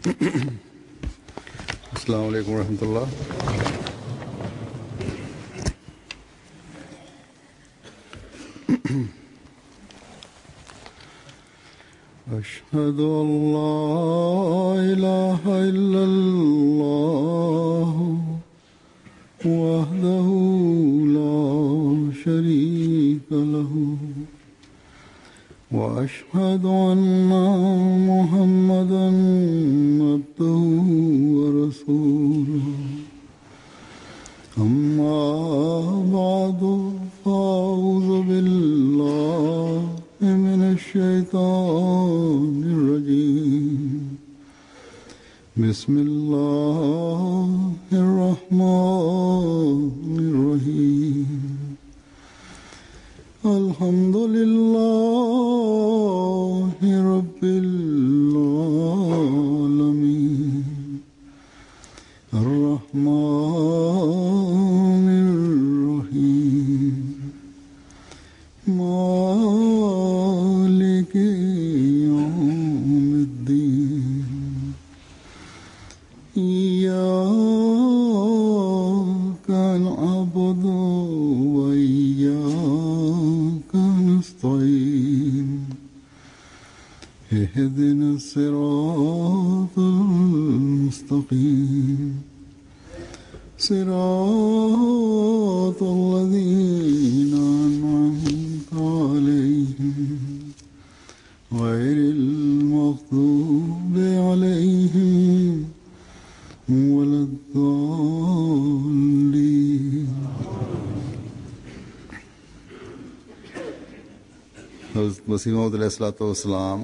अस्सलाम वालेकुम रहमतुल्लाह أشهد أن لا إله إلا الله وحده لا شريك له وأشهد أن محمدا عبده ورسوله أما بعد فأعوذ بالله من الشيطان الرجيم بسم الله الرحمن الرحيم الحمد لله رب العالمين الرحمن الرحيم مالك يوم الدين إياك نعبد وإياك نستعين اهدنا الصراط المستقيم صراط الذين أنعمت عليهم غير المغضوب عليهم ولا الضالين हज़रत मसीह वसलाम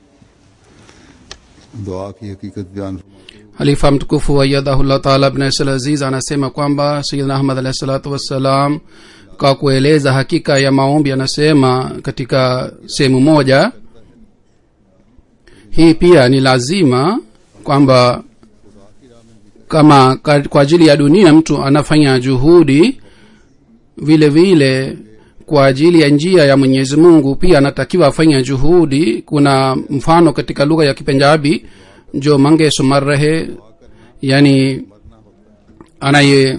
दुआ की हकीकत बयान halifa mtukufu wayadhahullah taala bnasl aziz anasema kwamba sayidna ahmad alahi salatu wassalam kwa kueleza hakika ya maombi anasema katika sehemu moja hii pia ni lazima kwamba kama ka- kwa ajili ya dunia mtu anafanya juhudi vile vile kwa ajili ya njia ya mwenyezi mungu pia anatakiwa afanya juhudi kuna mfano katika lugha ya kipenjabi jo mange sumar rahe yani anaye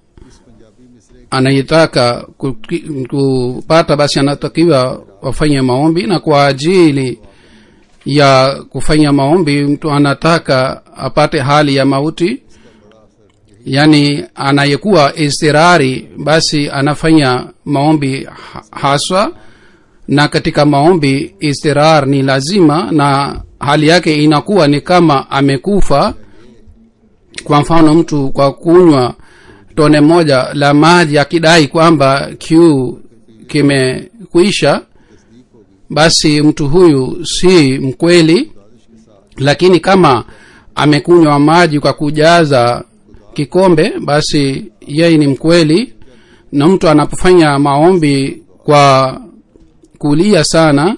anayetaka ku- ki- kupata basi anatakiwa wafanye maombi na kwa ajili ya kufanya maombi mtu anataka apate hali ya mauti yani anayekuwa istirari basi anafanya maombi ha- haswa na katika maombi istirar ni lazima na hali yake inakuwa ni kama amekufa kwa mfano mtu kwa kunywa tone moja la maji akidai kwamba kiu kimekuisha basi mtu huyu si mkweli lakini kama amekunywa maji kwa kujaza kikombe basi yeye ni mkweli na mtu anapofanya maombi kwa kulia sana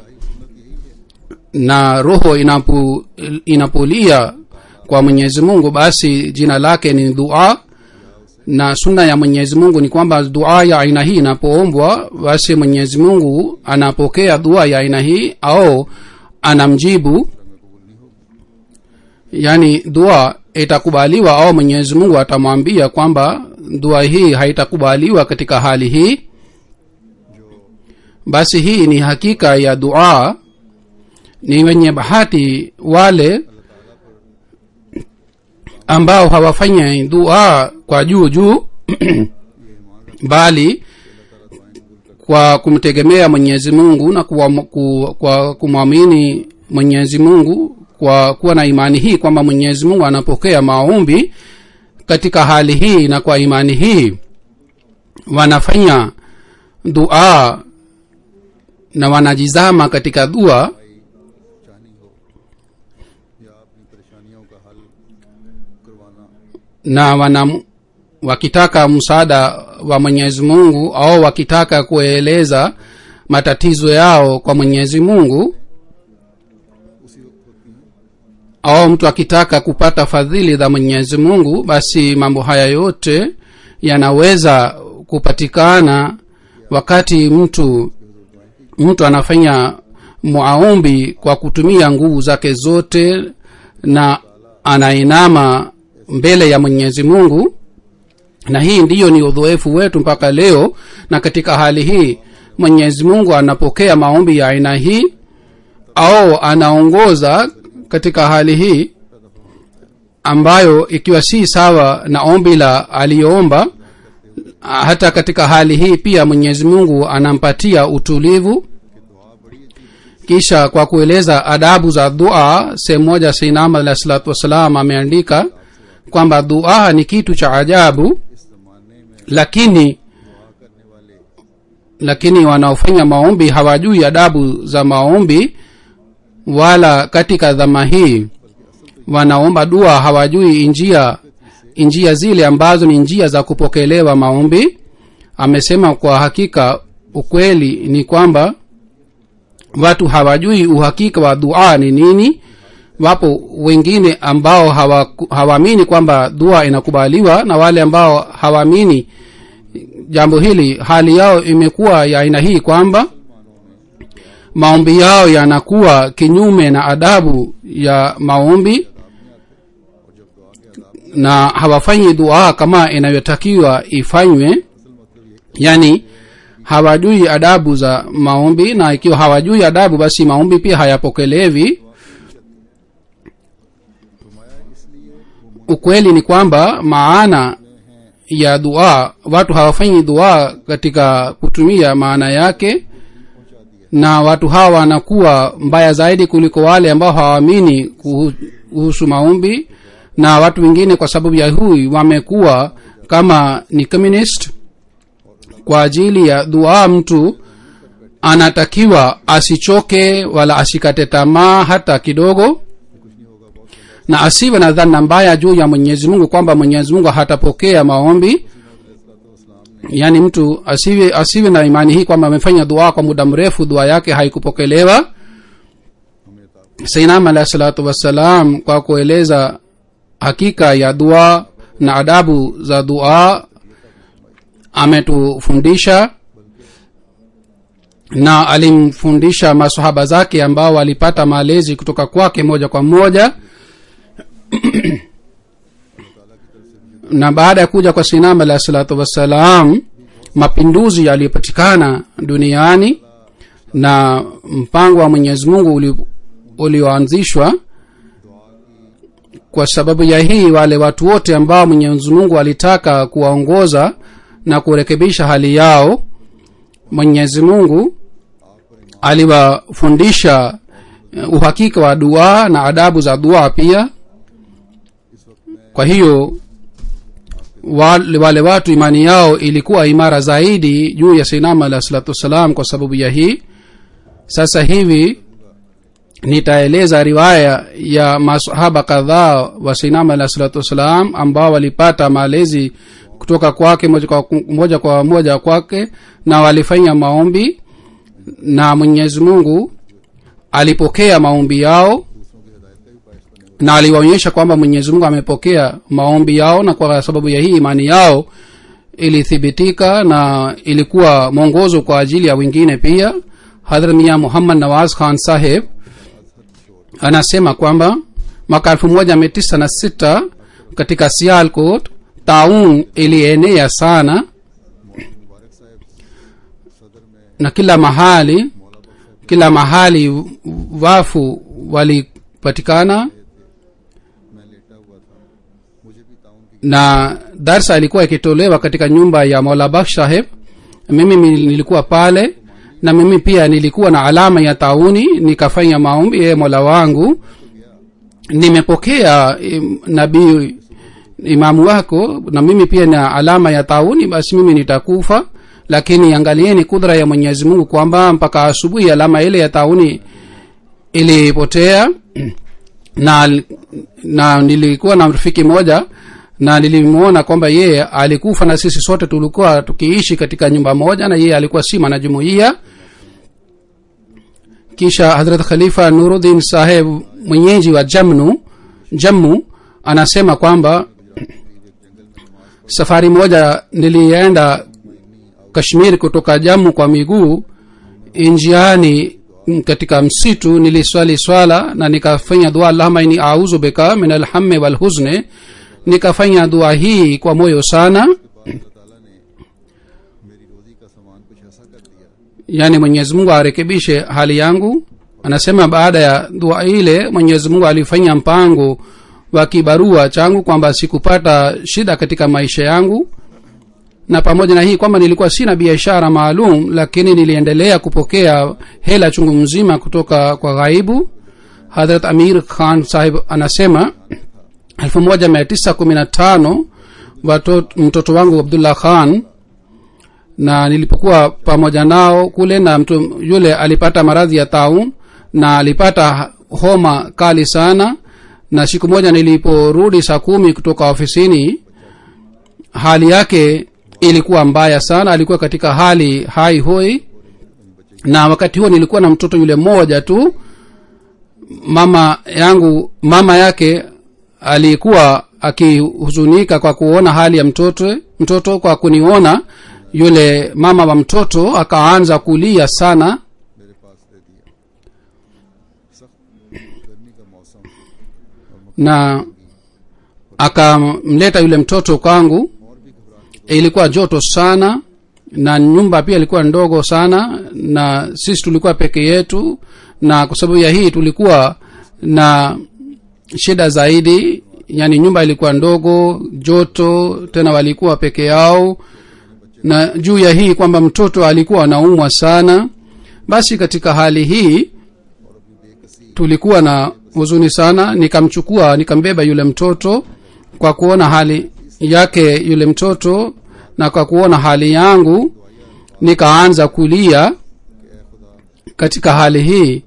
na roho inapu, inapolia kwa mwenyezi mungu basi jina lake ni dua na sunna ya mwenyezi mungu ni kwamba dua ya aina hii inapoombwa basi mwenyezi mungu anapokea dua ya aina hii au anamjibu yaani dua itakubaliwa au mwenyezi mungu atamwambia kwamba dua hii haitakubaliwa katika hali hii basi hii ni hakika ya dua ni wenye bahati wale ambao hawafanya dua kwa juu juu bali kwa kumtegemea mwenyezi mungu na kuwa, ku, kwa kumwamini mwenyezi mungu kwa kuwa na imani hii kwamba mwenyezi mungu anapokea maombi katika hali hii na kwa imani hii wanafanya dua na wanajizama katika dua या अपनी परेशानियों का हल करवाना na wana wakitaka msaada wa mwenyezi mungu au wakitaka kueleza matatizo yao kwa mwenyezi mungu au mtu akitaka kupata fadhili za mwenyezi mungu basi mambo haya yote yanaweza kupatikana wakati mtu mtu anafanya maombi kwa kutumia nguvu zake zote na anainama mbele ya mwenyezi mungu na hii ndiyo ni udhoefu wetu mpaka leo na katika hali hii mwenyezi mungu anapokea maombi ya aina hii au anaongoza katika hali hii ambayo ikiwa si sawa na ombi la aliyoomba hata katika hali hii pia mwenyezi mungu anampatia utulivu kisha kwa kueleza adabu za dua sehemu moja seinam alah salatu wassalam ameandika kwamba dua ni kitu cha ajabu lakini lakini wanaofanya maombi hawajui adabu za maombi wala katika dhama hii wanaomba dua hawajui njia njia zile ambazo ni njia za kupokelewa maombi amesema kwa hakika ukweli ni kwamba watu hawajui uhakika wa dua ni nini wapo wengine ambao hawaamini hawa kwamba dua inakubaliwa na wale ambao hawaamini jambo hili hali yao imekuwa ya aina hii kwamba maombi yao yanakuwa kinyume na adabu ya maombi na hawafanyi dua kama inayotakiwa ifanywe yani hawajui adabu za maombi na ikiwa hawajui adabu basi maombi pia hayapokelewi ukweli ni kwamba maana ya dua watu hawafanyi dua katika kutumia maana yake na watu hawa wanakuwa mbaya zaidi kuliko wale ambao hawaamini kuhusu maombi na watu wengine kwa sababu ya hui wamekuwa kama ni communist kwa ajili ya dua mtu anatakiwa asichoke wala asikate tamaa hata kidogo na asiwe na dhana mbaya juu ya mwenyezi mungu kwamba mwenyezi mungu hatapokea maombi yaani mtu asiwe asiwe na imani hii kwamba amefanya dua kwa muda mrefu dua yake haikupokelewa sainam alahi salatu wassalam kwa kueleza hakika ya dua na adabu za dua ametufundisha na alimfundisha masahaba zake ambao walipata malezi kutoka kwake moja kwa moja na baada ya kuja kwa sinam alahi salatu wassalam mapinduzi yaliyopatikana duniani na mpango wa mwenyezi mungu ulioanzishwa kwa sababu ya hii wale watu wote ambao mwenyezi mungu alitaka kuwaongoza na kurekebisha hali yao mwenyezi mungu aliwafundisha uhakika wa dua na adabu za dua pia kwa hiyo wale, wale watu imani yao ilikuwa imara zaidi juu ya sainama alah salatu wassalam kwa sababu ya hii sasa hivi nitaeleza riwaya ya masahaba kadhaa wa sainama alah salatu wassalam ambao walipata malezi kutoka kwake moja kwa moja, kwa moja kwake na walifanya maombi na mwenyezi mungu alipokea maombi yao na aliwaonyesha kwamba mwenyezi mungu amepokea maombi yao na kwa sababu ya hii imani yao ilithibitika na ilikuwa mwongozo kwa ajili ya wengine pia hadhrat mia muhammad nawaz khan saheb anasema kwamba mwaka elfu moja mia tisa na sita katika sialkot taun ilienea sana na kila mahali kila mahali wafu walipatikana na darsa ilikuwa ikitolewa katika nyumba ya maulabakh saheb mimi nilikuwa pale na mimi pia nilikuwa na alama ya tauni nikafanya maombi ye mola wangu nimepokea nabii imamu wako na mimi pia na alama ya tauni basi mimi nitakufa lakini angalieni kudra ya mwenyezi mungu kwamba mpaka asubuhi alama ile ya tauni ilipotea na na nilikuwa na rafiki moja na nilimwona kwamba yeye alikufa na sisi sote tulikuwa tukiishi katika nyumba moja na yeye alikuwa si mwanajumuia kisha hadrat khalifa nuruddin saheb mwenyeji wa jamnu jammu anasema kwamba safari moja nilienda kashmir kutoka jamu kwa miguu njiani m- katika msitu niliswali swala na nikafanya dua allahuma ini auzu bika min alhamme walhuzne nikafanya dua hii kwa moyo sana अल्लाह ताला ने मेरी रोजी का सामान कुछ ऐसा कर दिया yaani mwenyezi mungu arekebishe hali yangu anasema baada ya dua ile mwenyezi mungu alifanya mpango wa kibarua changu kwamba sikupata shida katika maisha yangu na pamoja na hii kwamba nilikuwa sina biashara maalum lakini niliendelea kupokea hela chungu mzima kutoka kwa ghaibu hadrat amir khan sahib anasema 1915 watoto mtoto wangu abdullah khan na nilipokuwa pamoja nao kule na mtu yule alipata maradhi ya taun na alipata homa kali sana na siku moja niliporudi saa kumi kutoka ofisini hali yake ilikuwa mbaya sana alikuwa katika hali hai hoi na wakati huo nilikuwa na mtoto yule mmoja tu mama yangu mama yake alikuwa akihuzunika kwa kuona hali ya mtoto mtoto kwa kuniona yule mama wa mtoto akaanza kulia sana मेरे पास दे दिया सख्त गर्मी का मौसम na akamleta yule mtoto kwangu और भी घबराहट ilikuwa joto sana na nyumba pia ilikuwa ndogo sana na sisi tulikuwa peke yetu na kwa sababu ya hii tulikuwa na shida zaidi yani nyumba ilikuwa ndogo joto tena walikuwa peke yao na juu ya hii kwamba mtoto alikuwa anaumwa sana basi katika hali hii tulikuwa na huzuni sana nikamchukua nikambeba yule mtoto kwa kuona hali yake yule mtoto na kwa kuona hali yangu nikaanza kulia katika hali hii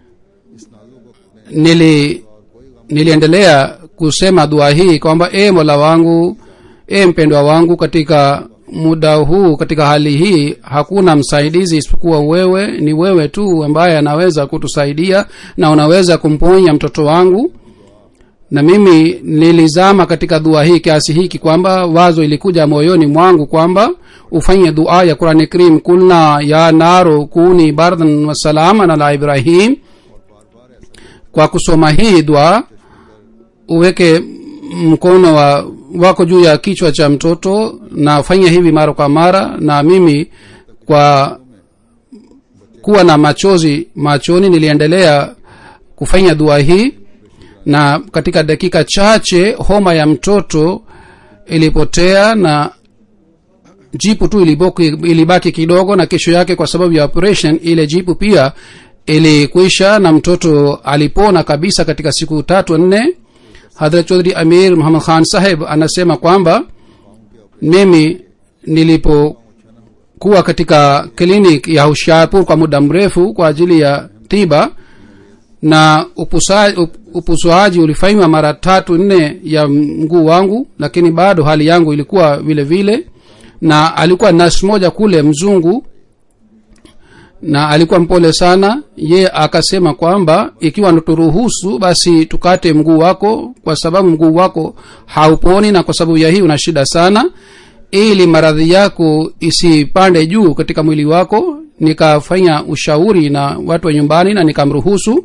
nili niliendelea kusema dua hii kwamba e mola wangu e mpendwa wangu katika muda huu katika hali hii hakuna msaidizi isipokuwa wewe ni wewe tu ambaye anaweza kutusaidia na unaweza kumponya mtoto wangu na mimi nilizama katika dua hii kiasi hiki kwamba wazo ilikuja moyoni mwangu kwamba ufanye dua ya qurani karim kulna ya naro kuni bardan wasalaman ala ibrahim kwa kusoma hii dua uweke mkono wa wako juu ya kichwa cha mtoto na fanya hivi mara kwa mara na mimi kwa kuwa na machozi machoni niliendelea kufanya dua hii na katika dakika chache homa ya mtoto ilipotea na jipu tu ilibaki, ilibaki kidogo na kesho yake kwa sababu ya operation ile jipu pia ilikwisha na mtoto alipona kabisa katika siku tatu nne hadrat chaudhri amir muhammad khan saheb anasema kwamba mimi nilipokuwa katika klinik ya hushiarpur kwa muda mrefu kwa ajili ya tiba na upusa, up, upusuaji ulifanywa mara tatu nne ya mguu wangu lakini bado hali yangu ilikuwa vile vile na alikuwa nas moja kule mzungu na alikuwa mpole sana ye akasema kwamba ikiwa naturuhusu basi tukate mguu wako kwa sababu mguu wako hauponi na kwa sababu ya hii una shida sana ili maradhi yako isipande juu katika mwili wako nikafanya ushauri na watu wa nyumbani na nikamruhusu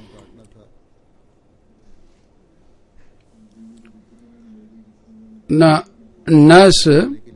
na nas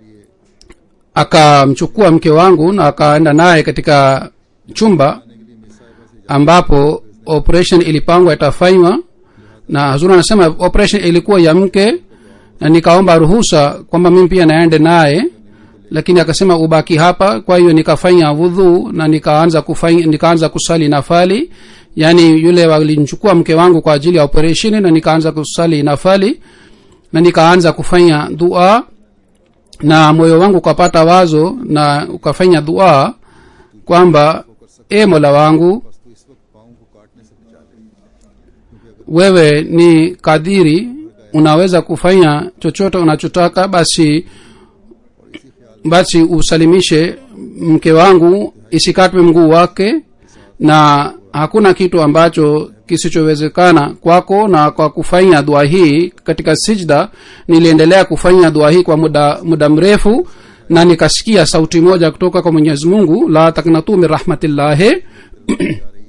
akamchukua mke wangu na akaenda naye katika chumba ambapo operation ilipangwa itafanywa na hazur anasema operation ilikuwa ya mke na nikaomba ruhusa kwamba mimi pia naende naye lakini akasema ubaki hapa kwa hiyo nikafanya wudhu na nikaanza kufanya nikaanza kusali nafali yaani yule walimchukua mke wangu kwa ajili ya operation na nikaanza kusali nafali na nikaanza kufanya dua na moyo wangu ukapata wazo na ukafanya dua kwamba e mola wangu तो इस वक्त पाँव को काटने से बचा ले wewe ni kadiri unaweza kufanya chochote unachotaka basi basi usalimishe mke wangu isikatwe mguu wake na hakuna kitu ambacho kisichowezekana kwako na kwa kufanya dua hii katika sijda niliendelea kufanya dua hii kwa muda muda mrefu na nikasikia sauti moja kutoka kwa mwenyezi mungu la taknatu min rahmatillahi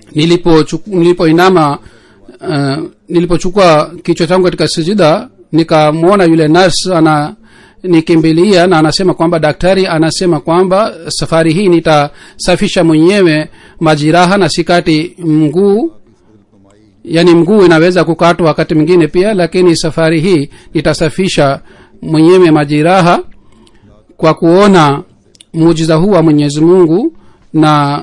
nilipochuku- nilipoinama uh, nilipochukua kichwa changu katika sijida nikamwona yule nurs ana nikimbilia na anasema kwamba daktari anasema kwamba safari hii nitasafisha mwenyewe majiraha na sikati mguu yaani mguu inaweza kukatwa wakati mwingine pia lakini safari hii nitasafisha mwenyewe majiraha kwa kuona muujiza huu wa mwenyezi mungu na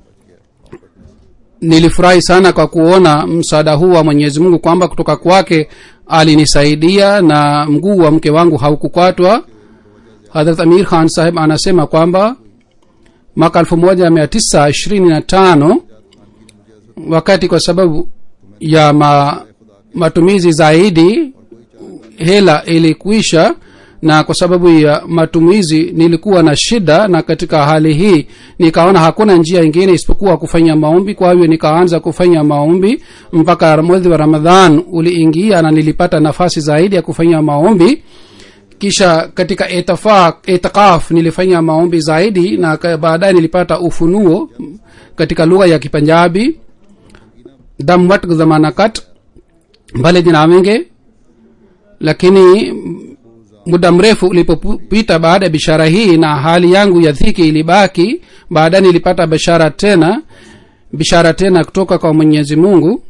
nilifurahi sana kwa kuona msaada huu wa mwenyezi mungu kwamba kutoka kwake alinisaidia na mguu wa mke wangu haukukatwa hadrat amir khan saheb anasema kwamba mwaka elfu moja mia tisa ishirini na tano wakati kwa sababu ya ma, matumizi zaidi hela ilikwisha na kwa sababu ya matumizi nilikuwa na shida na katika hali hii nikaona hakuna njia ingine isipokuwa kufanya maombi kwa hiyo nikaanza kufanya maombi mpaka mwezi wa ramadhan uliingia na nilipata nafasi zaidi ya kufanya maombi kisha katika itafaq itikaf nilifanya maombi zaidi na ka- baadaye nilipata ufunuo katika lugha ya kipanjabi damwat zamanakat mbale dinawenge lakini muda mrefu ulipopita baada ya bishara hii na hali yangu ya dhiki ilibaki baadaye nilipata bishara tena bishara tena kutoka kwa mwenyezi mungu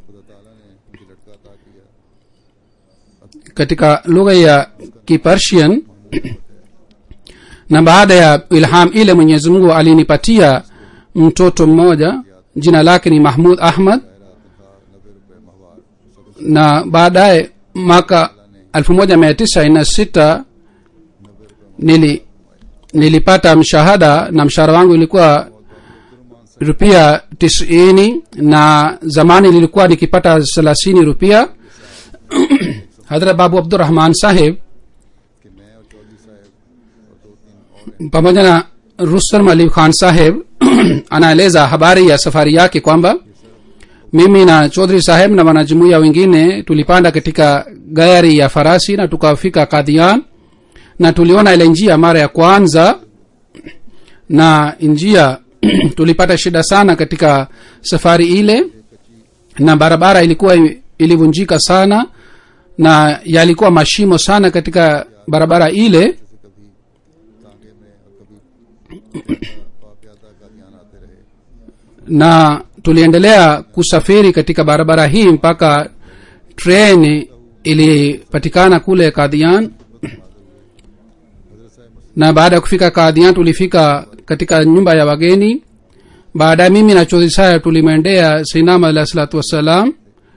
katika lugha ya kipersian na baada ya ilham ile mwenyezi mungu alinipatia mtoto mmoja jina lake ni mahmud ahmad na baadaye mwaka elfu moja mia tisa ina sita nili nilipata mshahada na mshahara wangu ilikuwa rupia tisini na zamani nilikuwa nikipata thelathini rupia hadrat babu abdurahman saheb कि मैं और चौधरी साहब और दो तीन और pamoja na rustam ali khan saheb anaeleza habari ya safari yake kwamba mimi na chodhri saheb na wanajumuia wengine tulipanda katika gari ya farasi na tukafika kadhian na tuliona ile njia mara ya kwanza na njia tulipata shida sana katika safari ile na barabara ilikuwa i- ilivunjika sana na yalikuwa mashimo sana katika barabara ile कभी तांगे में और कभी प्यादा का ध्यान आते रहे na tuliendelea kusafiri katika barabara hii mpaka treni ilipatikana kule kadhian na baada ya kufika kadhian tulifika katika nyumba ya wageni baadaye mimi na chodhi saya tulimwendea sinama alah salatu wassalam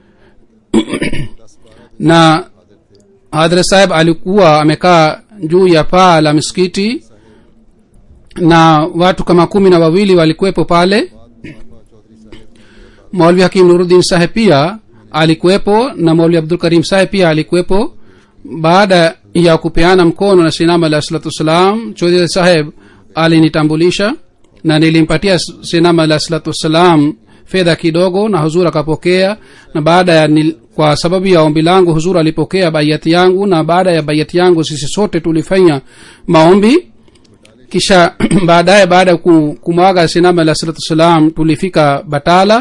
na hadhra saheb alikuwa amekaa juu ya paa la misikiti na watu kama kumi na wawili walikuwepo pale maulvi hakim nuruddin saheb pia alikuwepo na maulvi abdul karim saheb pia alikuwepo baada ya kupeana mkono na sinama alah salatu wassalam chodhi saheb alinitambulisha na nilimpatia sinama alah salatu wassalam fedha kidogo na huzur akapokea na baada ya nil, kwa sababu ya ombi langu huzur alipokea baiati yangu na baada ya baiati yangu sisi sote tulifanya maombi kisha baadaye baada ya ku- kumwaga sinama alah salatu wassalam tulifika batala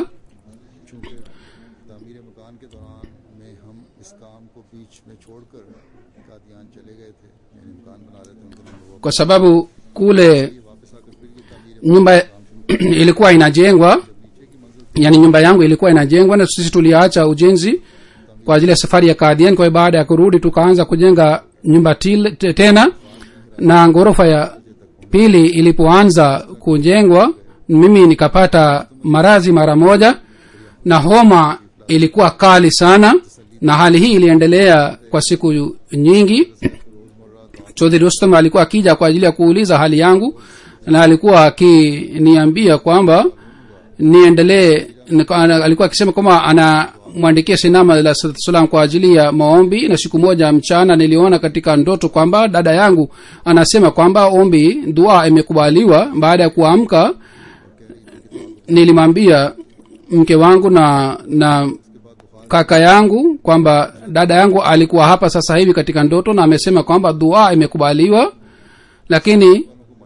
तामीर मकान के दौरान में हम इस काम को बीच में छोड़कर कादियान चले गए थे यानी मकान बना रहे थे उनके नाम kwa sababu kule वापस आकर फिर ये तामीर nyumba ilikuwa inajengwa yani nyumba yangu ilikuwa inajengwa na sisi tuliacha ujenzi kwa ajili ya safari ya kadhian kwa hiyo baada ya kurudi tukaanza kujenga nyumba tile, te- tena na ghorofa ya pili ilipoanza kujengwa mimi nikapata maradhi mara moja na homa ilikuwa kali sana na hali hii iliendelea kwa siku nyingi chodhri rustam alikuwa akija kwa ajili ya kuuliza hali yangu na alikuwa akiniambia kwamba niendelee nika- ana- alikuwa akisema kwamba anamwandikia sinama la salam kwa ajili ya maombi na siku moja mchana niliona katika ndoto kwamba dada yangu anasema kwamba ombi dua imekubaliwa baada ya kuamka nilimwambia mke wangu na na kaka yangu kwamba dada yangu alikuwa hapa sasa hivi katika ndoto na amesema kwamba dua imekubaliwa lakini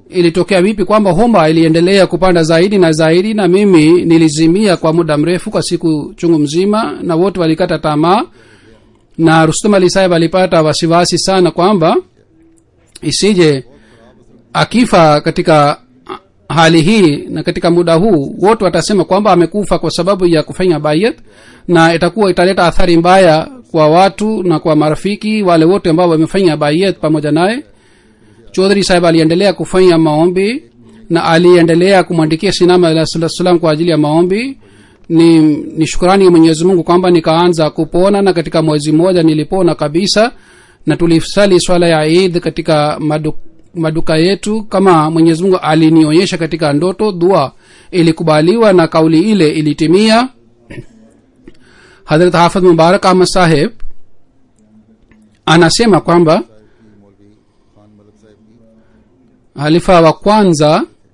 ilitokea vipi kwamba homa iliendelea kupanda zaidi na zaidi na mimi nilizimia kwa muda mrefu kwa siku chungu mzima na wote walikata tamaa na rustum ali sahib alipata wasiwasi sana kwamba isije akifa katika hali hii na katika muda huu wote watasema kwamba amekufa kwa sababu ya kufanya bayat na itakuwa italeta athari mbaya kwa watu na kwa marafiki wale wote ambao wamefanya bayat pamoja naye chodhri sahib aliendelea kufanya maombi na aliendelea kumwandikia sinama alah salatu salam kwa ajili ya maombi ni, ni shukurani ya mwenyezi mungu kwamba nikaanza kupona na katika mwezi mmoja nilipona kabisa na tulisali swala ya id katika madu, maduka yetu kama mwenyezi mungu alinionyesha katika ndoto dua ilikubaliwa na kauli ile ilitimia hadrat hafidh mubarak ahmad saheb anasema kwamba की मौलवी खान मलिक साहब की halifa wa kwanza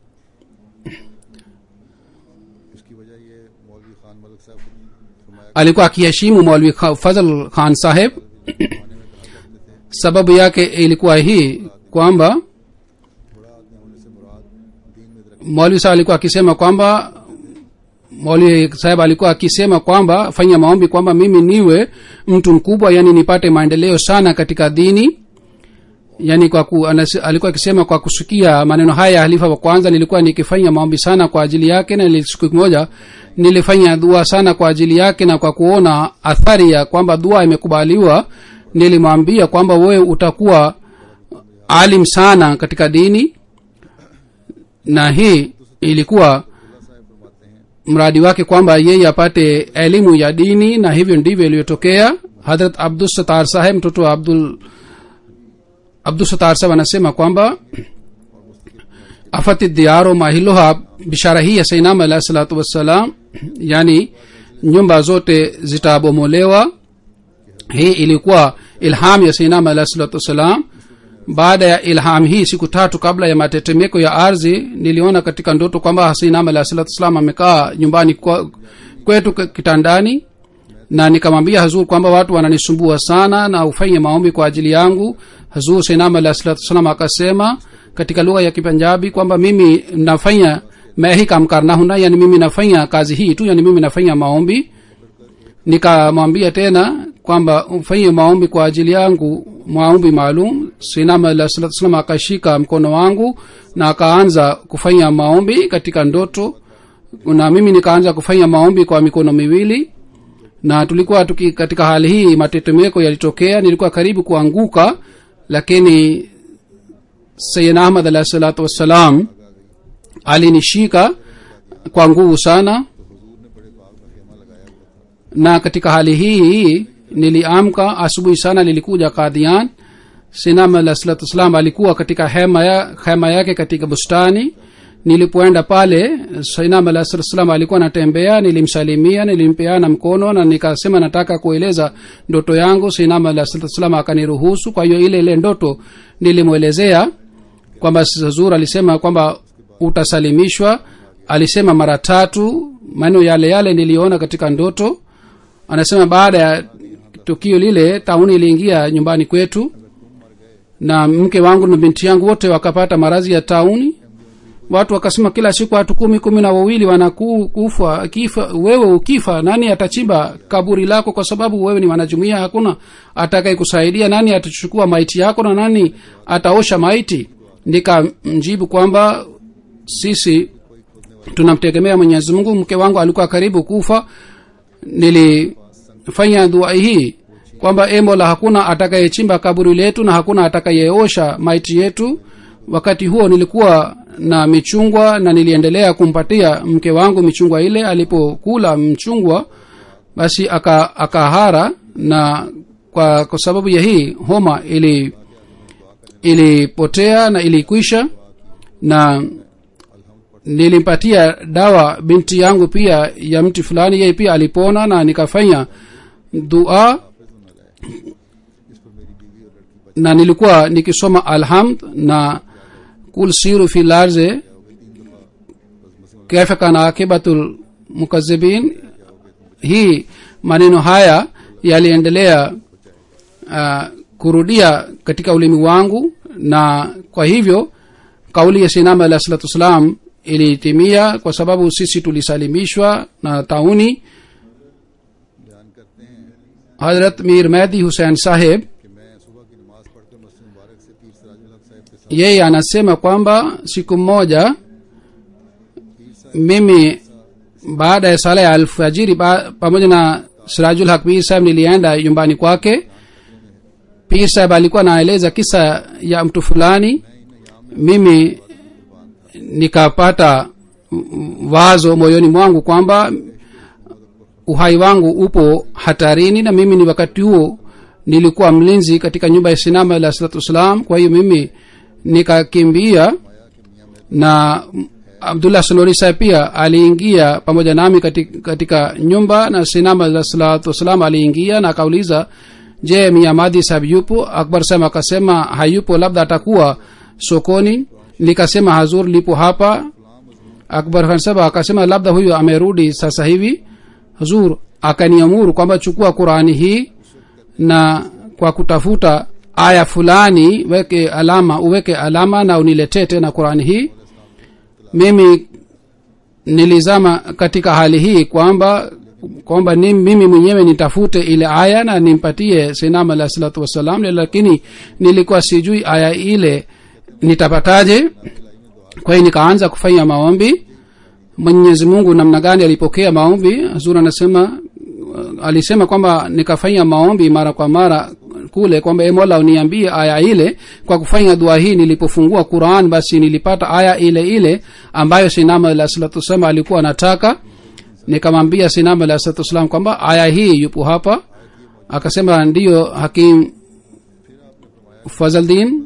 इसकी वजह ये मौलवी खान मलिक साहब फरमाया alikuwa akiheshimu mwalwi Kha- fazl khan saheb sababu yake ilikuwa hii kwamba मुराद ने होने से मुराद दीन में तरक्की mwalwi saheb alikuwa akisema kwamba mwalwi saheb alikuwa akisema kwamba fanya maombi kwamba mimi niwe mtu mkubwa yani nipate maendeleo sana katika dini yani kwa ku, anas, alikuwa akisema kwa kusikia maneno haya ya halifa wa kwanza nilikuwa nikifanya maombi sana kwa ajili yake na nili- siku moja nilifanya dua sana kwa ajili yake na kwa kuona athari ya kwamba dua imekubaliwa nilimwambia kwamba wewe utakuwa alim sana katika dini na hii ilikuwa mradi wake kwamba yeye apate elimu ya dini na hivyo ndivyo iliyotokea hadrat abdulsatar saheb mtoto wa abdul abdulsatar saheb anasema kwamba afati diaro mahiloha bishara hii ya sainam alahi salatu wassalam yani nyumba zote zitabomolewa hii ilikuwa ilham ya sainam alahi salatu wassalam baada ya ilham hii siku tatu kabla ya matetemeko ya ardhi niliona katika ndoto kwamba hasinam alahi salatu wassalam amekaa nyumbani kwa, kwetu k- kitandani na nikamwambia hazur kwamba watu wananisumbua sana na ufanye maombi kwa ajili yangu hazur sainam alahi salatu wassalam akasema katika lugha ya kipanjabi kwamba mimi nafanya मैं ही काम करना हूं ना yani mimi nafanya kazi hii tu yani mimi nafanya maombi nikamwambia tena kwamba ufanye maombi kwa ajili yangu maombi maalum sinama alah salatu salam akashika mkono wangu na akaanza kufanya maombi katika ndoto na mimi nikaanza kufanya maombi kwa mikono miwili na tulikuwa tuki, katika hali hii matetemeko yalitokea nilikuwa karibu kuanguka lakini sayidna ahmad alahi salatu wassalam alinishika kwa nguvu sana na katika hali hii niliamka asubuhi sana nilikuja kadhian sinam alah salatu wassalam alikuwa katika hema, ya, hema yake katika bustani nilipoenda pale sinam alah salatu wassalam alikuwa anatembea nilimsalimia nilimpeana mkono na nikasema nataka kueleza ndoto yangu sinam alah salatu wassalam akaniruhusu kwa hiyo ile ile ndoto nilimwelezea kwamba zur alisema kwamba utasalimishwa alisema mara tatu maneno yale yale niliona katika ndoto anasema baada ya tukio lile tauni iliingia nyumbani kwetu na mke wangu na binti yangu wote wakapata maradhi ya tauni watu wakasema kila siku watu kumi kumi na wawili wanakufa kifa wewe ukifa nani atachimba kaburi lako kwa sababu wewe ni wanajumuia hakuna atakaye kusaidia nani atachukua maiti yako na nani ataosha maiti nikamjibu kwamba sisi tunamtegemea mwenyezi mungu mke wangu alikuwa karibu kufa nilifanya dua hii kwamba e mola hakuna atakayechimba kaburi letu na hakuna atakayeosha maiti yetu wakati huo nilikuwa na michungwa na niliendelea kumpatia mke wangu michungwa ile alipokula mchungwa basi aka akahara na kwa, kwa sababu ya hii homa ili ilipotea na ilikwisha na nilimpatia dawa binti yangu pia ya mti fulani yeye pia alipona na nikafanya dua na nilikuwa nikisoma alhamd na kul siru fi larze kaifa kana akibatul mukazibin hii maneno haya yaliendelea uh, kurudia katika ulimi wangu na kwa hivyo kauli ya sinama alah salatu wassalam ilitimia kwa sababu sisi tulisalimishwa na tauni बयान करते हैं hazrat mir mehdi hussein saheb कि मैं सुबह की नमाज पढ़कर मस्जिद मुबारक से पीर सिराजुल हक साहब के साथ yeye anasema kwamba siku moja mimi baada ya sala ya alfajiri ba, pamoja na sirajul haq pir saheb nilienda nyumbani kwake pir saheb alikuwa anaeleza kisa ya mtu fulani mimi nikapata wazo moyoni mwangu kwamba uhai wangu upo hatarini na mimi ni wakati huo nilikuwa mlinzi katika nyumba ya sinama alah salatu wassalam kwa hiyo mimi nikakimbia na abdullah sonori saheb pia aliingia pamoja nami katika, katika nyumba na sinama alah salatu wassalam aliingia na akauliza je miamadi saheb yupo akbar saheb akasema hayupo labda atakuwa sokoni nikasema hazur lipo hapa akbar khan saheb akasema labda huyu amerudi sasa hivi hazur akaniamuru kwamba chukua qurani hii na kwa kutafuta aya fulani weke alama uweke alama na uniletee tena qurani hii mimi nilizama katika hali hii kwamba kwamba ni mimi mwenyewe nitafute ile aya na nimpatie sinam alah salatu wassalam lakini nilikuwa sijui aya ile nitapataje kwa hiyo nikaanza kufanya maombi mwenyezi mungu namna gani alipokea maombi zuri anasema uh, alisema kwamba nikafanya maombi mara kwa mara kule kwamba e mola uniambie aya ile kwa kufanya dua hii nilipofungua quran basi nilipata aya ile ile ambayo sinama alah salatu wassalam alikuwa anataka nikamwambia sinama alah salatu wassalam kwamba aya hii yupo hapa akasema ndiyo hakim fazaldin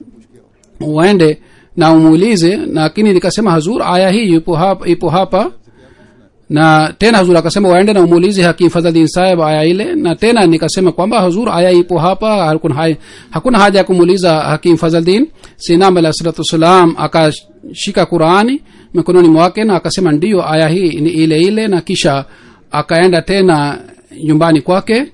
uende na umuulize lakini nikasema hazur aya hii yupo hapa, ipo hapa na tena hazur akasema waende na umuulize hakim fadhaldin saheb aya ile na tena nikasema kwamba hazur aya ipo hapa hakuna, hai, hakuna haja ya kumuuliza hakim fadhaldin sinam alah salatu wassalam akashika qurani mikononi mwake na akasema ndiyo aya hii ni ile ile na kisha akaenda tena nyumbani kwake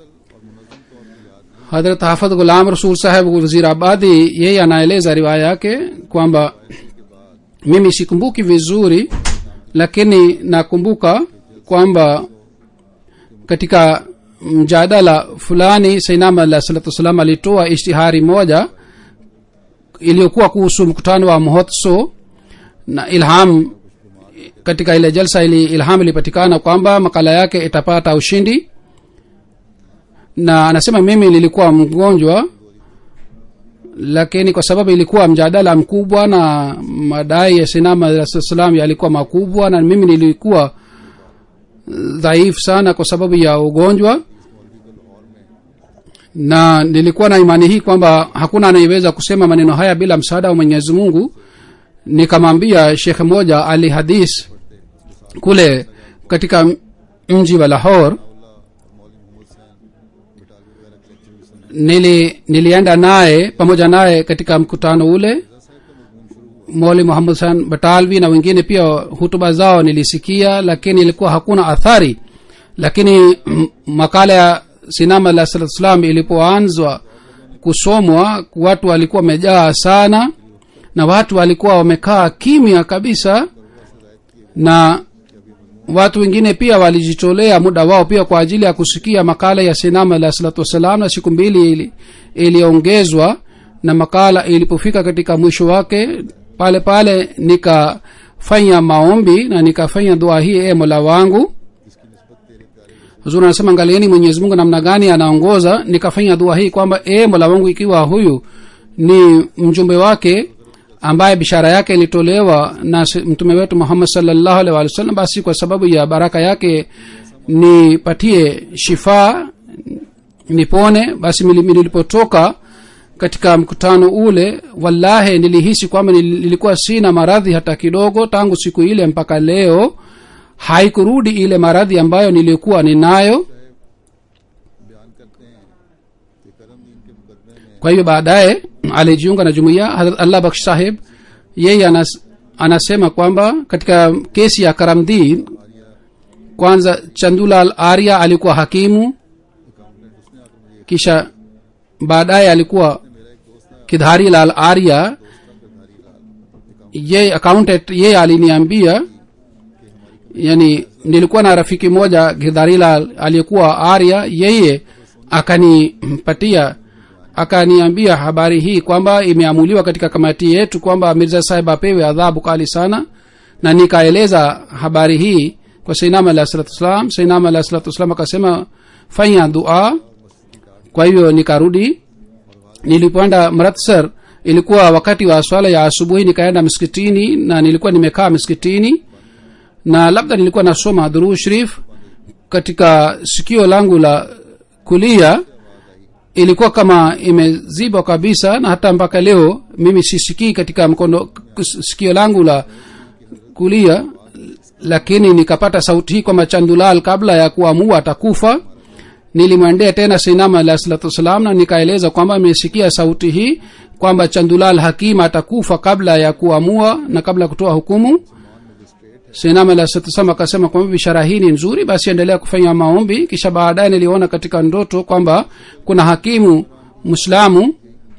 hadrat hafadh gulam rasul saheb wazirabadi yeye anaeleza riwaya yake kwamba mimi sikumbuki vizuri lakini nakumbuka kwamba katika mjadala fulani sainam alah salatu wassalam alitoa ishtihari moja iliyokuwa kuhusu mkutano wa mhotso na ilham katika ile jalsa ili ilham ilipatikana kwamba makala yake itapata ushindi na anasema mimi nilikuwa mgonjwa lakini kwa sababu ilikuwa mjadala mkubwa na madai ya sinama alah salam yalikuwa makubwa na mimi nilikuwa dhaifu sana kwa sababu ya ugonjwa na nilikuwa na imani hii kwamba hakuna anayeweza kusema maneno haya bila msaada wa mwenyezi mungu nikamwambia shekhe moja ali hadis kule katika mji wa lahor nili nilienda naye pamoja naye katika mkutano ule moli muhammad san batalvi na wengine pia hutuba zao nilisikia lakini ilikuwa hakuna athari lakini m- makala ya sinama alah salatu salam ilipoanzwa kusomwa watu walikuwa wamejaa sana na watu walikuwa wamekaa kimya kabisa na watu wengine pia walijitolea muda wao pia kwa ajili ya kusikia makala ya sinama alah salatu wassalam na siku mbili ili- iliongezwa na makala ilipofika katika mwisho wake pale pale nikafanya maombi na nikafanya dua hii e mola wangu huzuri anasema angalieni mwenyezi mungu namna gani anaongoza nikafanya dua hii kwamba e mola wangu ikiwa huyu ni mjumbe wake ambaye bishara yake ilitolewa na si- mtume wetu muhammad salllahu alih walih wasallam basi kwa sababu ya baraka yake nipatie shifaa nipone basi mili- nilipotoka katika mkutano ule wallahi nilihisi kwamba nil- nilikuwa sina maradhi hata kidogo tangu siku ile mpaka leo haikurudi ile maradhi ambayo nilikuwa ninayo बयान करते हैं कि करम दीन के मुकदमे में kwa hiyo baadaye alijiunga na jumuiya Hazrat allah baksh saheb yeye anas, anasema kwamba katika kesi ya karamdin kwanza chandulal arya alikuwa hakimu kisha baadaye alikuwa kidhari lal arya yeye accountant yeye aliniambia yani nilikuwa na rafiki moja gidharila aliyekuwa arya yeye akanipatia akaniambia habari hii kwamba imeamuliwa katika kamati yetu kwamba mirza sahib apewe adhabu kali sana na nikaeleza habari hii kwa sainam alah salatu wassalam sainam alah salatu wassalam akasema fanya dua kwa hivyo nikarudi nilipoenda mratsar ilikuwa wakati wa swala ya asubuhi nikaenda msikitini na nilikuwa nimekaa msikitini na labda nilikuwa nasoma dhuruu sharif katika sikio langu la kulia ilikuwa kama imezibwa kabisa na hata mpaka leo mimi sisikii katika mkono sikio langu la kulia lakini nikapata sauti hii kwamba chandulal kabla ya kuamua atakufa nilimwendea tena sinama alah salatu wassalam na nikaeleza kwamba nimesikia sauti hii kwamba chandulal hakima atakufa kabla ya kuamua na kabla ya kutoa hukumu sinama alah salatu wassalam akasema kwamba bishara hii ni nzuri basi endelea kufanya maombi kisha baadaye niliona katika ndoto kwamba kuna hakimu mwislamu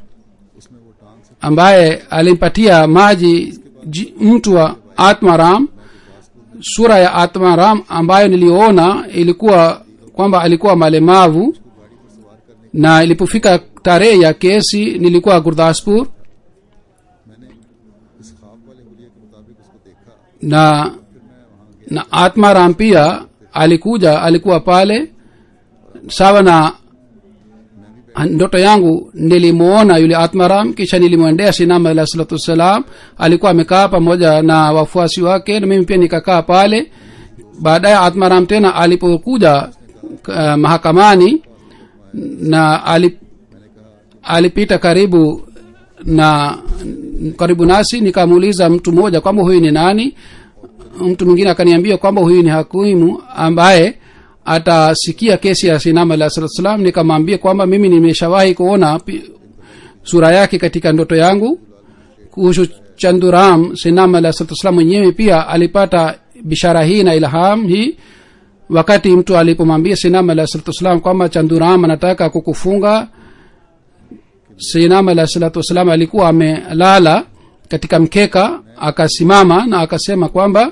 ambaye alimpatia maji ji- mtu wa atmaram sura ya atmaram ambayo niliona ilikuwa kwamba alikuwa malemavu na ilipofika tarehe ya kesi nilikuwa gurdaspur मैंने इस ख्वाब वाले हुलिया के मुताबिक उसको देखा na na atmaram pia alikuja alikuwa pale sawa na ndoto yangu nilimuona yule atmaram kisha nilimwendea sinama alah salatu wassalam alikuwa amekaa pamoja na wafuasi wake na mimi pia nikakaa pale baadaye atmaram tena alipokuja uh, mahakamani na alip, alipita karibu na karibu nasi nikamuuliza mtu mmoja kwamba huyu ni nani mtu mwingine akaniambia kwamba huyu ni hakimu ambaye atasikia kesi ya sinama alah salatu salam nikamwambia kwamba mimi nimeshawahi kuona pi- sura yake katika ndoto yangu kuhusu chanduram sinama alah salatu salam mwenyewe pia alipata bishara hii na ilham hii wakati mtu alipomwambia sinama alah salatu wassalam kwamba chanduram anataka kukufunga sinama alah salatu wassalam alikuwa amelala katika mkeka akasimama na akasema kwamba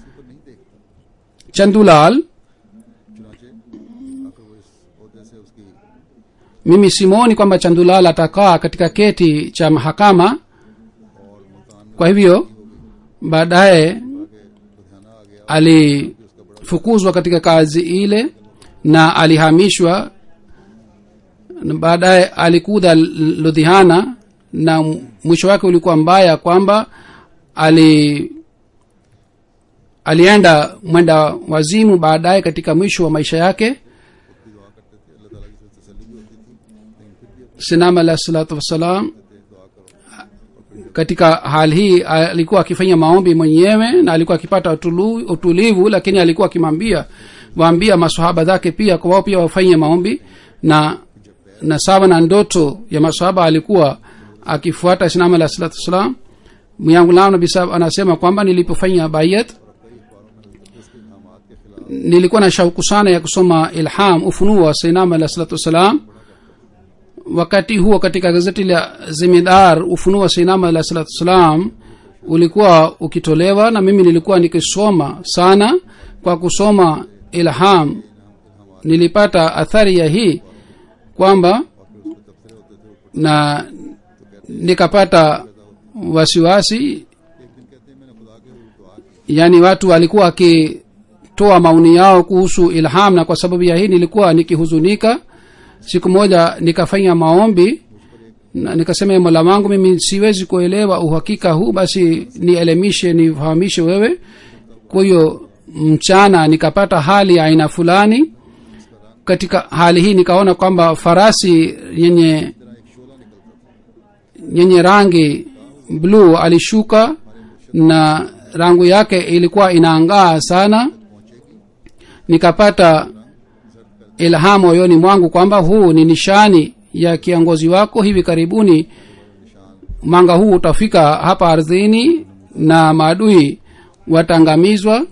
chandulal चुनाचे आखिर वो इस अहदे से उसकी mimi simoni kwamba chandulal atakaa katika keti cha mahakama kwa hivyo baadaye Ludhiana आ गया alifukuzwa katika kazi ile na alihamishwa na baadaye alikuja ludhiana na mwisho wake ulikuwa mbaya kwamba ali alienda mwenda wazimu baadaye katika mwisho wa maisha yake sinam alah salatu wassalam katika hali hii alikuwa akifanya maombi mwenyewe na alikuwa akipata utulu- utulivu lakini alikuwa akimwambia waambia masahaba zake pia kwa wao pia wafanye maombi na na sawa na ndoto ya masahaba alikuwa akifuata islam alah salatu wassalam myangu lao nabi sahab anasema kwamba nilipofanya bayat nilikuwa na shauku sana ya kusoma ilham ufunuo wa sainam alah salatu wassalam wakati huo katika gazeti la zimidar ufunuo wa sainama alah salatu wassalam ulikuwa ukitolewa na mimi nilikuwa nikisoma sana kwa kusoma ilham nilipata athari ya hii kwamba na nikapata wasiwasi yaani watu walikuwa wakitoa maoni yao kuhusu ilham na kwa sababu ya hii nilikuwa nikihuzunika siku moja nikafanya maombi na nikasema "Ee mola wangu mimi siwezi kuelewa uhakika huu basi nielemishe nifahamishe wewe kwa hiyo mchana nikapata hali ya aina fulani katika hali hii nikaona kwamba farasi yenye yenye rangi bluu alishuka na rangu yake ilikuwa inaangaa sana nikapata ilhamu moyoni mwangu kwamba huu ni nishani ya kiongozi wako hivi karibuni mwanga huu utafika hapa ardhini na maadui wataangamizwa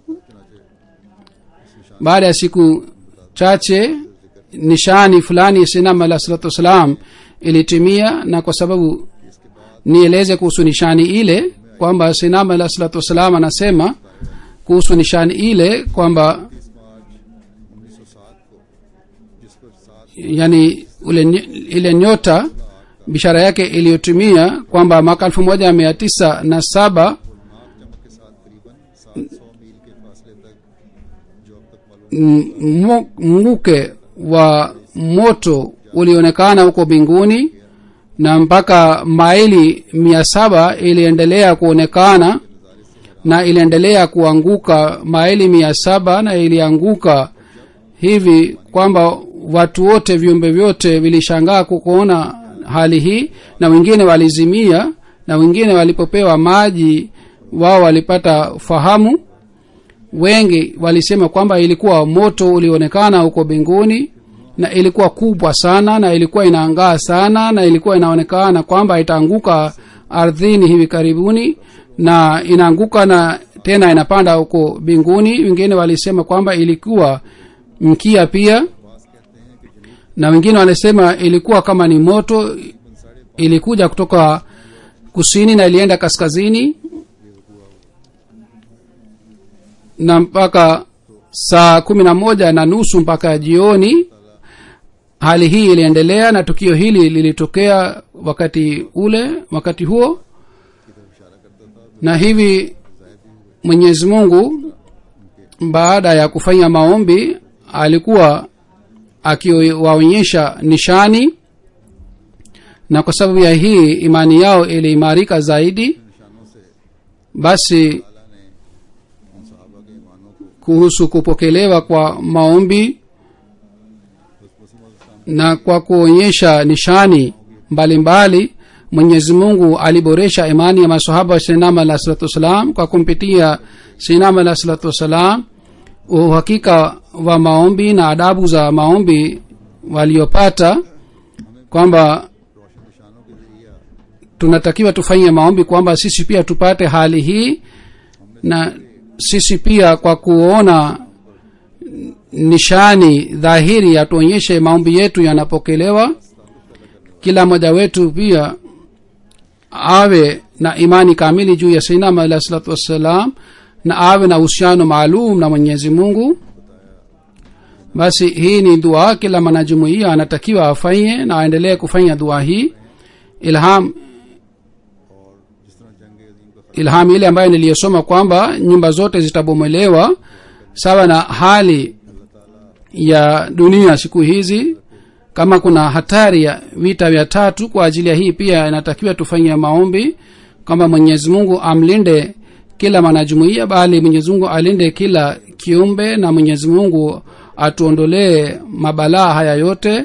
baada ya siku chache nishani fulani sinam alah salatu wassalam ilitimia na kwa sababu nieleze kuhusu nishani ile kwamba sinama alah salatu wassalam anasema kuhusu nishani ile kwamba इस मार्च उन्नीस सौ सात को जिस पर सात yani ule ny- ile nyota bishara yake iliyotumia kwamba mwaka elfu moja mia tisa na saba नाक चमक के साथ करीबन सात सौ मील के फासले तक जो अब तक मालूम m- mo- mvuke wa moto ulionekana huko mbinguni na mpaka maili mia saba iliendelea kuonekana na iliendelea kuanguka maili mia saba na ilianguka hivi kwamba watu wote viumbe vyote vilishangaa kukuona hali hii na wengine walizimia na wengine walipopewa maji wao walipata fahamu wengi walisema kwamba ilikuwa moto ulionekana huko mbinguni na ilikuwa kubwa sana na ilikuwa inaangaa sana na ilikuwa inaonekana kwamba itaanguka ardhini hivi karibuni na inaanguka na tena inapanda huko mbinguni wengine walisema kwamba ilikuwa mkia pia na wengine walisema ilikuwa kama ni moto ilikuja kutoka kusini na ilienda kaskazini na mpaka saa kumi na moja na nusu mpaka jioni hali hii iliendelea na tukio hili lilitokea wakati ule wakati huo na hivi mwenyezi mungu baada ya kufanya maombi alikuwa akiwaonyesha nishani na kwa sababu ya hii imani yao iliimarika zaidi निशानों से basi अल्लाह ने उन सहाबा के ईमानों को kuhusu kupokelewa kwa maombi na kwa kuonyesha nishani mbalimbali mwenyezi mungu aliboresha imani ya masahaba wa sinama alah salatu wassalam kwa kumpitia sinama alah salatu wassalam uhakika wa maombi na adabu za maombi waliopata kwamba रोशन निशानों के जरिए tunatakiwa tufanye maombi kwamba sisi pia tupate hali hii na sisi pia kwa kuona nishani dhahiri yatuonyeshe maombi yetu yanapokelewa kila mmoja wetu pia awe na imani kamili juu ya sainama alah salatu wassalam na awe na uhusiano maalum na mwenyezi mungu basi hii ni dua kila mwanajumuia anatakiwa afanye na aendelee kufanya dua hii ilham जिस तरह जंग अजीम का ilham ile ambayo niliyosoma kwamba nyumba zote zitabomolewa sawa na hali ya dunia siku hizi kama kuna hatari ya vita vya tatu kwa ajili ya hii pia inatakiwa tufanye maombi kwamba mwenyezi mungu amlinde kila mwanajumuia bali mwenyezi mungu alinde kila kiumbe na mwenyezi mungu atuondolee mabalaa haya yote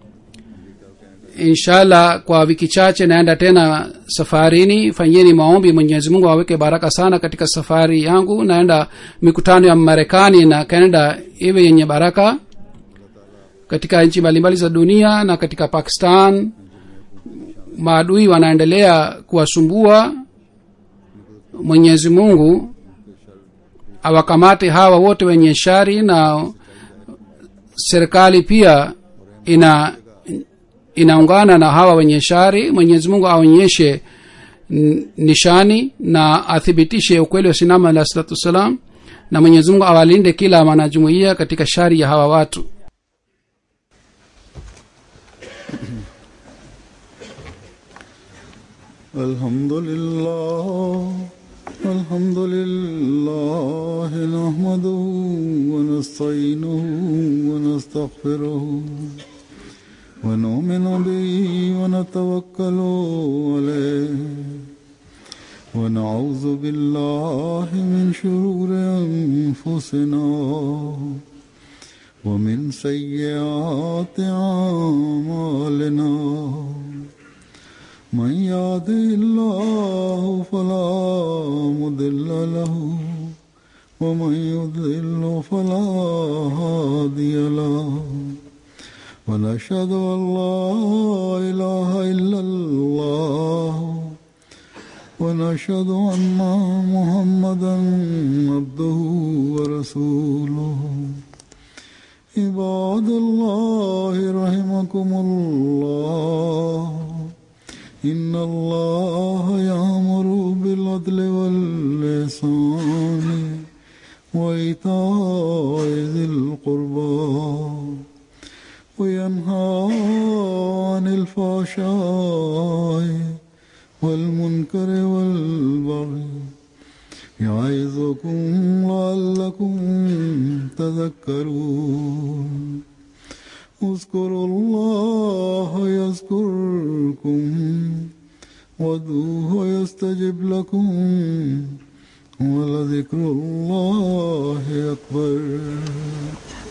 inshallah kwa wiki chache naenda tena safarini fanyeni maombi mwenyezi mungu aweke baraka sana katika safari yangu naenda mikutano ya marekani na canada iwe yenye baraka katika nchi mbalimbali za dunia na katika pakistan maadui wanaendelea kuwasumbua mwenyezi mungu awakamate hawa wote wenye shari na serikali pia ina inaungana na hawa wenye shari mwenyezi mungu aonyeshe n- nishani na athibitishe ukweli wa sinama alah salatu wassalam na mwenyezi mungu awalinde kila mwanajumuia katika shari ya hawa watu الحمد لله الحمد لله نحمده ونستعينه ونستغفره ونؤمن به ونتوكل عليه ونعوذ بالله من شرور أنفسنا ومن سيئات أعمالنا من يهده الله فلا مضل له ومن يضلل فلا هادي له ونشهد ان لا اله الا الله ونشهد ان محمدا عبده ورسوله عباد الله رحمكم الله إن الله يأمر بالعدل بالعدل واللسان وإيتاء ذي القربى وينهى عن الفحشاء والمنكر والبغي يعظكم لعلكم تذكرون اذكروا الله يذكركم وادعوه يستجب لكم ولذكر الله أكبر